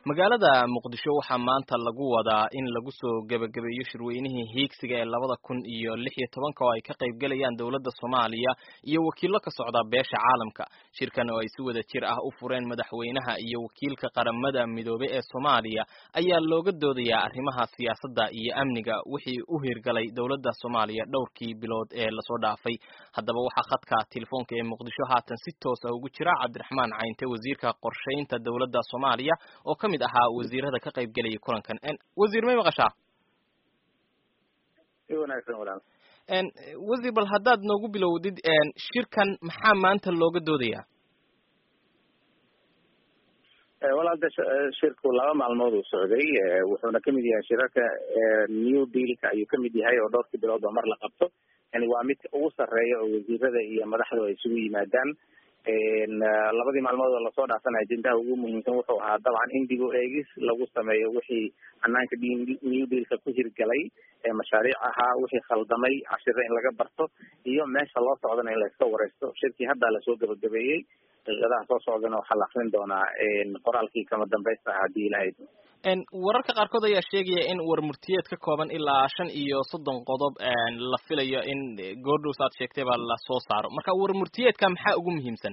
magaalada muqdisho waxaa maanta lagu wadaa in lagu soo gebagabeeyo shirweynihii hiigsiga ee labada kun iyo lix iyo tobanka oo ay ka qayb gelayaan dowladda soomaaliya iyo wakiilo ka socda beesha caalamka shirkan oo ay si wada jir ah u fureen madaxweynaha iyo wakiilka qaramada midoobey ee soomaaliya ayaa looga doodayaa arrimaha siyaasadda iyo amniga wixii u hirgalay dowladda soomaaliya dhowrkii bilood ee lasoo dhaafay haddaba waxaa khadka telefoonka ee muqdisho haatan si toos ah ugu jira cabdiraxmaan cayinte wasiirka qorshaynta dowladda soomaaliya oo ka mid ahaa wasiirada ka qayb gelaya kulankan wasiir may maqashaa si wanaagsan walaal wasiir bal haddaad noogu bilowdid shirkan maxaa maanta looga doodayaa walaalta shirku laba maalmood uu socday wuxuuna kamid yahay shirarka new dealka ayuu kamid yahay oo dhowrkii bilood oo mar la qabto yani waa midka ugu sarreeya oo wasiirada iyo madaxdu ay isugu yimaadaan labadii maalmood oo lasoo dhaafana ajendaha ugu muhiimsan wuxuu ahaa dabcan in dib u eegis lagu sameeyo wixii hanaanka new dealka ku hirgalay ee mashaariic ahaa wixii khaldamay cashiro in laga barto iyo meesha loo socdana in layska wareysto shirkii haddaa lasoo gabagabeeyey daqiiqadaha soo socdana waxaa la akrin doonaa qoraalkii kama dambaysta ah haddii ilahayd wararka qaarkood ayaa sheegaya in warmurtiyeed ka kooban ilaa shan iyo soddon qodob la filayo in goordhows aad sheegtay baa lasoo saaro marka warmurtiyeedka maxaa ugu muhiimsan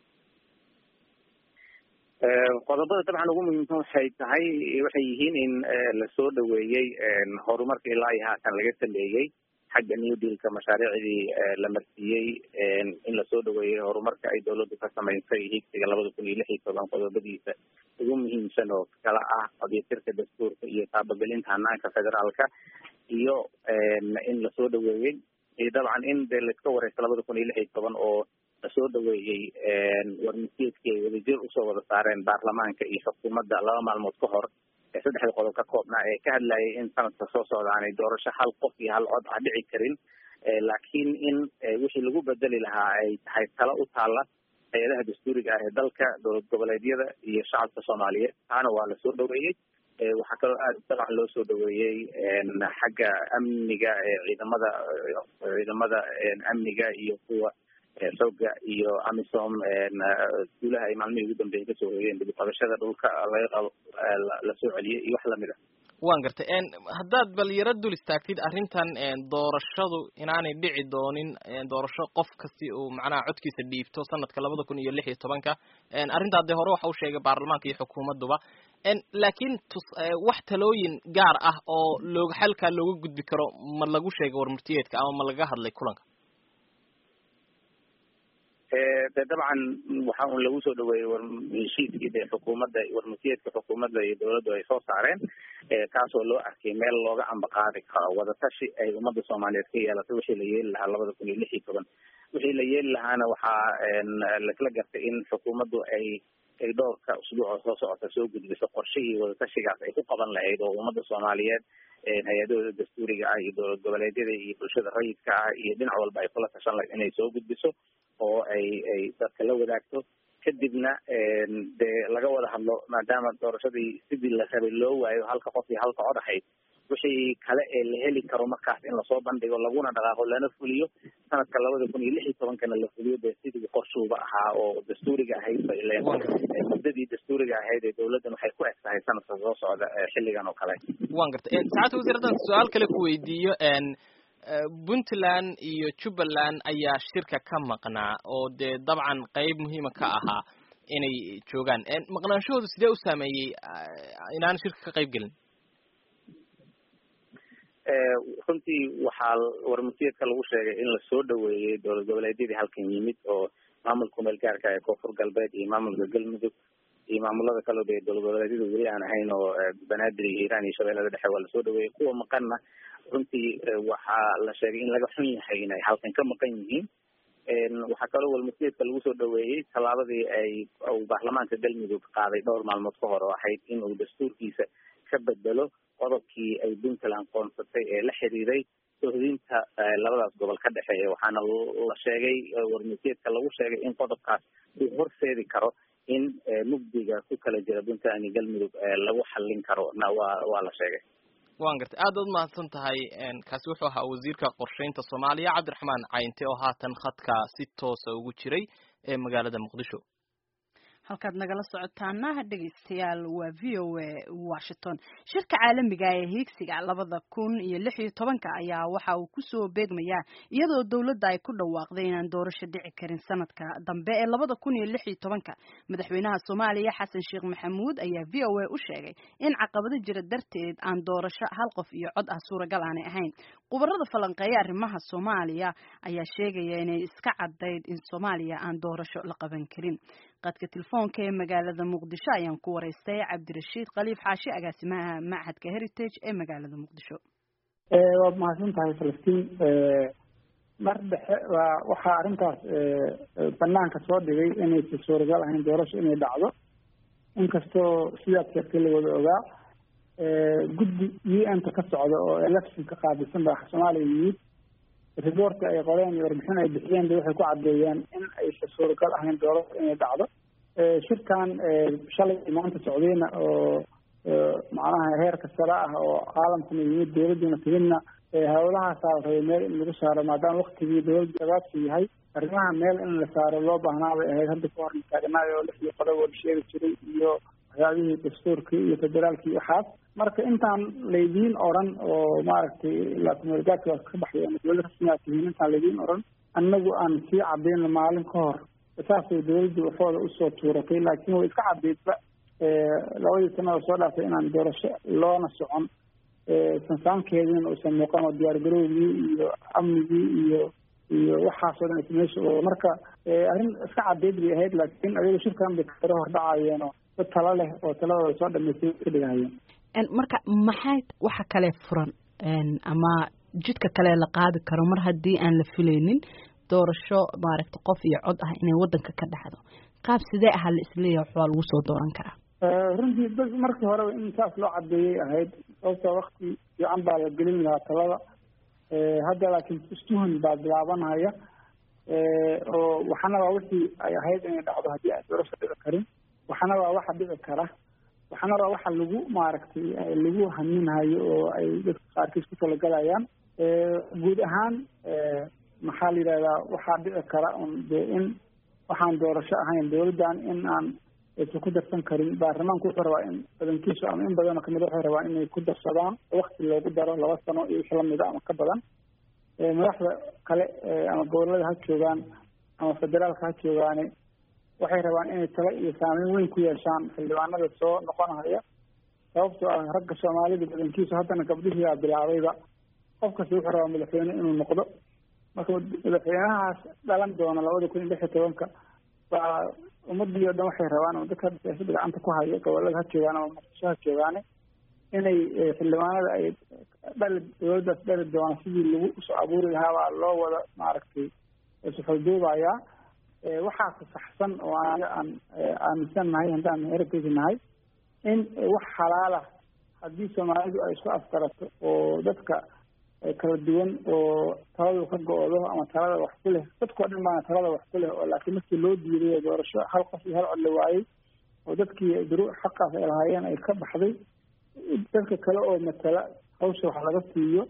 qodobada dabcan ugu muhiimsan waxay tahay waxay yihiin in lasoo dhaweeyey horumarka ilaa iyo haatan laga sameeyey xagga new dealka mashaariicdii la marsiiyey in lasoo dhaweeyey horumarka ay dawladdu ka samaysay higsiga labada kun iyo lix iyo toban qodobadiisa ugu muhiimsan oo kala ah qadyatirka dastuurka iyo taabagelinta hanaanka federaalka iyo in lasoo dhaweeyey iyo dabcan in dee laiska wareysto labada kun iyo lix iyo toban oo lasoo dhaweeyey warmasiidkii ay wadajir usoo wada saareen baarlamaanka iyo xukuumadda laba maalmood ka hor ee saddexda qodob ka koobnaa ee ka hadlayay in sanadka soo socda aanay doorasho hal qof iyo hal cod ah dhici karin laakiin in wixii lagu bedeli lahaa ay tahay talo u taalla hay-adaha dastuuriga ah ee dalka dowlad goboleedyada iyo shacabka soomaaliyeed taana waa lasoo dhaweeyey waxaa kaloo aad dabcan loo soo dhaweeyey xagga amniga ciidamada ciidamada amniga iyo kuwa xooga iyo amisom guulaha ay maalmihii ugu dambeeyay kasoo hoyeen dib uqabashada dhulka laga qabo lasoo celiyey iyo wax lamid a waan gartay haddaad bal yaro dul istaagtid arrintan doorashadu inaanay dhici doonin doorasho qof kasti uu macnaha codkiisa dhiibto sanadka labada kun iyo lix iyo tobanka arrintaa dee hore waxa u sheegay baarlamaanka iyo xukuumadduba laakiin tus wax talooyin gaar ah oo looga xalkaa looga gudbi karo ma lagu sheegay warmurtiyeedka ama ma laga hadlay kulanka de dabcan waxa un lagu soo dhaweeyey warheshiiskii de xukuumadda warmasiyeedka xukuumadda iyo dawladdu ay soo saareen kaasoo loo arkay meel looga ambaqaadi karo wadatashi ay ummadda soomaaliyeed ka yeelatay wixii la yeeli lahaa labada kun iyo lix iyo toban wixii la yeeli lahaana waxaa laisla gartay in xukuumaddu ay ay dhowrka usbuucoo soo socota soo gudbiso qorshihii wadatashigaas ay ku qaban lahayd oo ummadda soomaaliyeed hay-adahooda dastuuriga ah iyo dowlad goboleedyada iyo bulshada rayidka ah iyo dhinac walba ay kula tashan lahayd inay soo gudbiso oo ay ay dadka la wadaagto kadibna dee laga wada hadlo maadaama doorashadii sidii la rabay loo waayo halka qof iyo halka cod ahayd wixii kale ee la heli karo markaas in lasoo bandhigo laguna dhaqaaqo lana fuliyo sanadka labada kun iyo lix iyo tobankana la fuliyo dee sidii qorshuuba ahaa oo dastuuriga ahayd ba ileen muddadii dastuuriga ahayd ee dawladdan waxay ku eg tahay sanadka soo socda xilligan oo kale waan gartay saacadda wasiir haddaan su-aal kale ku weydiiyo puntland iyo jubbaland ayaa shirka ka maqnaa oo dee dabcan qeyb muhiima ka ahaa inay joogaan maqnaanshahoodu sidee u saameeyey inaan shirka ka qayb gelin runtii waxaa warmasiyeedka lagu sheegay in lasoo dhaweeyey dowlad goboleedyadii halkan yimid oo maamulka meel gaarka ee koonfur galbeed iyo maamulka galmudug iyo maamulada kaleo dee dowlad goboleedyada weli aan ahayn oo banaadir iyo hiiraan iyo shabeellada dhexe waa lasoo dhaweeyey kuwa maqanna runtii waxaa la sheegay in laga xun yahay inay halkan ka maqan yihiin waxaa kaloo walmasiyeedka lagu soo dhaweeyey tallaabadii ay uu baarlamaanka galmudug qaaday dhowr maalmood ka hor oo ahayd in uu dastuurkiisa ka bedelo qodobkii ay puntland qoonsatay ee la xiriiray sohdinta labadaas gobol ka dhexeeya waxaana la sheegay warmasiyeedka lagu sheegay in qodobkaas uu horseedi karo in mugdiga ku kala jira puntland iyo galmudug lagu xallin karo na waa waa la sheegay waan gartay aad baad mahadsan tahay kaasi wuxuu ahaa wasiirka qorshaynta soomaaliya cabdiraxmaan cayinte oo haatan khadka si toosa ugu jiray ee magaalada muqdisho halkaad nagala socotaana dhegeystayaal waa v o a washington shirka caalamiga ee hiigsiga labada kun iyo lix iyo tobanka ayaa waxa uu kusoo beegmayaa iyadoo dowladda ay ku dhawaaqday inaan doorasho dhici karin sanadka dambe ee labada kun iyo lix iyo tobanka madaxweynaha soomaaliya xasan sheekh maxamuud ayaa v o a u sheegay in caqabado jira darteed aan doorasho hal qof iyo cod ah suuragal aanay ahayn khubarada falanqeeya arrimaha soomaaliya ayaa sheegaya inay iska cadayd in soomaaliya aan doorasho la qaban karin qadka telefoonka ee magaalada muqdisho ayaan ku waraystay cabdirashiid khaliif xaashi agaasimaha machadka heritage ee magaalada muqdisho waad mahadsan tahay falastiin mar dhexe waa waxaa arrintaas banaanka soo dhigay inaysa suuragal ahayn doorasho inay dhacdo inkastoo sidaad sheegtay la wada ogaa guddi u n ta ka socda oo election ka qaabilsan baa soomaaliya yimid reportka ay qoreen iyo warbixin ay bixiyeen ba waxay ku caddeeyeen in aysa suuragal ahayn doorasho inay dhacdo shirkan shalay maanta socdayna oo macnaha heerka sare ah oo caalamkuna yimid dowladuna timidna hawlahaasaa la rabay meel in lagu saaro maadaama waktigii dowladda gabaadka yahay arrimaha meel in la saaro loo baahnaa bay ahayd hadda ka horna taagnaay oo lixdii qodob oo la sheegi jiray iyo waxyaabihii dastuurkii iyo federaalkii waxaas marka intaan laydiin oran oo maaragtay lakumeelgaadka waa ka baxday ama dowlad rasmi aad tihiin intaan laydiin oran annagu aan sii cadayno maalin ka hor saasay dowladdu waxooda usoo tuuratay laakiin way iska cadaydba labadii sanada soo dhaafay inaan doorasho loona socon sansaankeediina uusan muuqan oo diyaargarowgii iyo amnigii iyo iyo waxaasoo dhan meesha oo marka arrin iska cadayd bay ahayd laakiin adiga shirkan bay karo hordhacayeen oo dad talo leh oo taladooda soo dhamaystay ka dhigahayeen marka maxay waxa kale furan ama jidka kale la qaadi karo mar haddii aan la filaynin doorasho maaragta qof iyo cod ah inay wadanka ka dhacdo qaab sidee ahaa la isleeyahay waxbaa lagu soo dooran karaa runtii dad markii horeba in saas loo cadeeyay ahayd sababta wakti fiican baa la gelin lahaa talada hadda laakiin istuhan baa bilaabanaya oo waxana waa wixii ay ahayd inay dhacdo haddii aan doorasho dhici karin waxana waa waxa dhici kara waxana waa waxa lagu maaragtay lagu haminhayo oo ay dadka qaarkiis ku talagalayaan guud ahaan maxaa la yidhahdaa waxaa dhici kara un dee in waxaan doorasho ahayn dowladdan in aan aysan ku darsan karin baarlamaanku wuxuu rabaa in badankiisu ama in badanoo kamid waxay rabaan inay ku darsadaan wakti loogu daro laba sano iyo wixii lamida ama ka badan madaxda kale ama gobolada ha joogaan ama federaalka ha joogaane waxay rabaan inay talo iyo saameyn weyn ku yeeshaan xildhibaanada soo noqonaya sababtoo ah ragga soomaalida badankiisu haddana gabdhihiiaa bilaabayba qof kasta wuxuu rabaa madaxweyne inuu noqdo marka madaxweynahaas dhalan doona labada kun iyo lix iyo tobanka waa ummadii o dhan waxay rabaan ama dadka hadda siyaasada gacanta ku haya gobolada ha joogaan ama muqdisho ha joogaane inay xildhibaanada ay dhali dowladdaas dhali doona sidii lagu usoo abuuri lahaabaa loo wada maaragtay suxulduubayaa waxaase saxsan oo anaga aan aaminsan nahay haddaan heritage nahay in wax xalaala haddii soomaalidu ay isku afgarato oo dadka kala duwan oo taladu ka go-do ama talada wax ku leh dadkao dhan baana talada wax ku leh oo laakiin markii loo diiday doorasho hal qof iyo hal cod la waayey oo dadkii duru xaqaas ay lahaayeen ay ka baxday dadka kale oo matala hawsha wax laga siiyo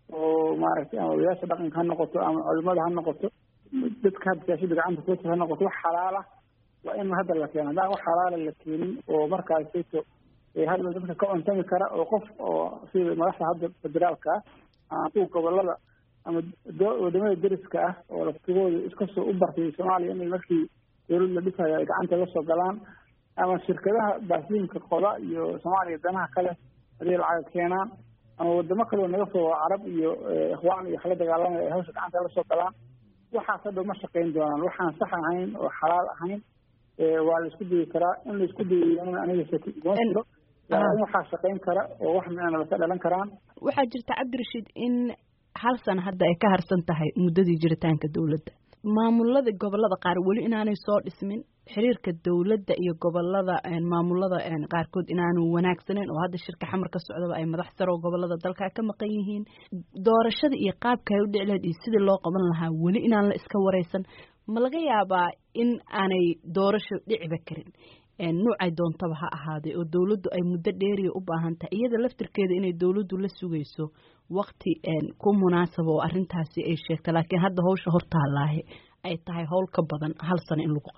oo maaragtay ama odayaasha dhaqanka ha noqoto ama culimada ha noqoto dadka hadda siyaasada gacanta kuwata ha noqoto wax xalaala waa in hadda la keeno haddaan wax xalaala la keenin oo markaasayto hadda dadka ka cuntami kara oo qof oo sida madaxda hadda federaalka ah ama kuwa gobolada ama wadamada deriska ah oo laftigooda iskasoo u bartay soomaaliya inay markii dowlad la dhisayo ay gacanta la soo galaan ama shirkadaha baasiinka qoda iyo soomaaliya danaha kale haday lacag keenaan ama wadamo kaleo naga soo carab iyo ikhwaan iyo waxla dagaalamaya ay hawsha gacanta la soo galaan waxaas hadhow ma shaqayn doonaan waxaan sax ahayn oo xalaal ahayn waa la isku dayi karaa in la isku dayiyo aniga kuma jiro laakiin waxaa shaqayn kara oo wax micna laka dhalan karaan waxaa jirta cabdirashiid in hal sana hadda ay ka harsan tahay muddadii jiritaanka dowladda maamulada gobolada qaar weli inaanay soo dhismin xiriirka dowladda iyo gobolada maamulada qaarkood inaanu wanaagsaneyn oo hadda shirka xamar ka socdaba ay madax saro gobolada dalka ka maqan yihiin doorashada iyo qaabka ay u dhici lahayd iyo sidii loo qaban lahaa weli inaan la iska wareysan ma laga yaabaa in aanay doorasho dhiciba karin nuucay doontaba ha ahaaday oo dowladdu ay muddo dheeriya u baahan tahay iyada laftirkeeda inay dowladdu la sugayso wakti ku munaasaba oo arrintaasi ay sheegta laakiin hadda hawsha hortaallaahi ay tahay howl ka badan hal sano in lagu qabto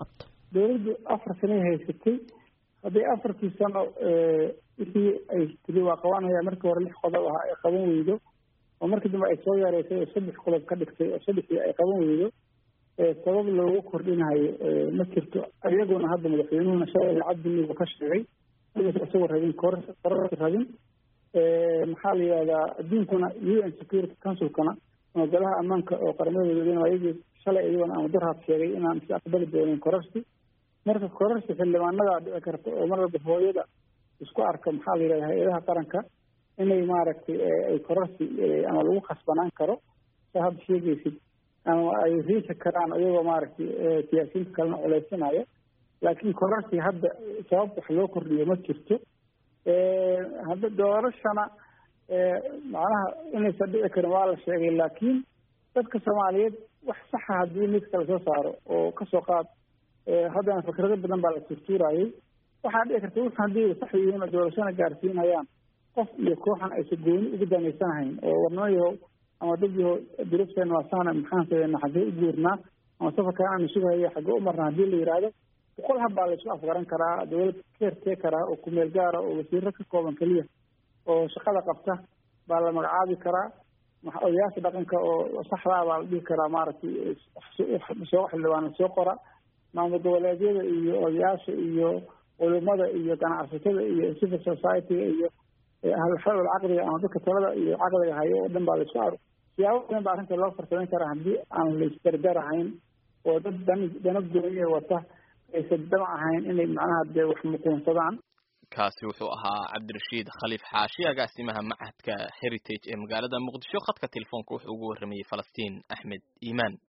dawladdu afar sanay haysatay hadday afartii sano wixii ay tiri waa qabanaya markii hore lix qodob ahaa ay qaban weydo oo markii dambe ay soo yareysay oo saddex qodob ka dhigtay oo saddexdii ay qaban weydo sabab loogu kordhinayo ma jirto iyaguna hadda madaxweynuhuna shalay lacagdinigu ka sheegay isagoo rabin kororsi rabin maxaa la yihahdaa adduunkuna u n security councilkana ama golaha ammaanka oo qaramada midoobeyna ayagii shalay iyagona ama durhaad sheegay inaan si aqbali doonin kororsi marka kororsi xildhibaanadaa dhici karta oo mar walba hooyada isku arka maxaa la yihahda hay-adaha qaranka inay maaragtay ay kororsi ama lagu khasbanaan karo saa hadda sheegaysid ama ay riixi karaan iyagoo maaragtay siyaasiyiinta kalena culeysanaya laakiin kororsi hadda sabab wax loo kordhiyo ma jirto hadda doorashana macnaha inaysan dhici karin waa la sheegay laakiin dadka soomaaliyeed wax saxa haddii midka lasoo saaro oo kasoo qaad haddana fikrado badan baa la turtuurayay waxaa dhici karta wux haddii sax yihiin oo doorashana gaarsiinayaan qof iyo kooxan aysan gooni ugu danaysanahayn oo warnimo yahow ama dad yahow durubteena waa sahna maxaan sameynaa xaggee u guurnaa ama safarkaan aanu sugahaya xaggee u marnaa haddii la yihahdo boqol hab baa laisku afgaran karaa dawlad keertee karaa oo kumeel gaara oo wasiiro ka kooban keliya oo shaqada qabta baa la magacaabi karaa odayaasha dhaqanka oo saxdaa baa la dhihi karaa maaragtay soo xildhibaana soo qora maamul goboleedyada iyo odayaasha iyo culimada iyo ganacsatada iyo civil society-ga iyo ahlulxal caqdiga ama dadka talada iyo caqdiga hayo oo dhan baa laisku aro siyaabo badan baa arrinta loo farsamayn karaa haddii aan laisdardarahayn oo dad dan dana gooniya wata aysan damac ahayn inay macnaha dee wax muquunsadaan kaasi wuxuu ahaa cabdirashiid khaliif xaashi agaasimaha machadka heritage ee magaalada muqdisho khadka telefoonka wuxuu ugu warramayey falastiin axmed iimaan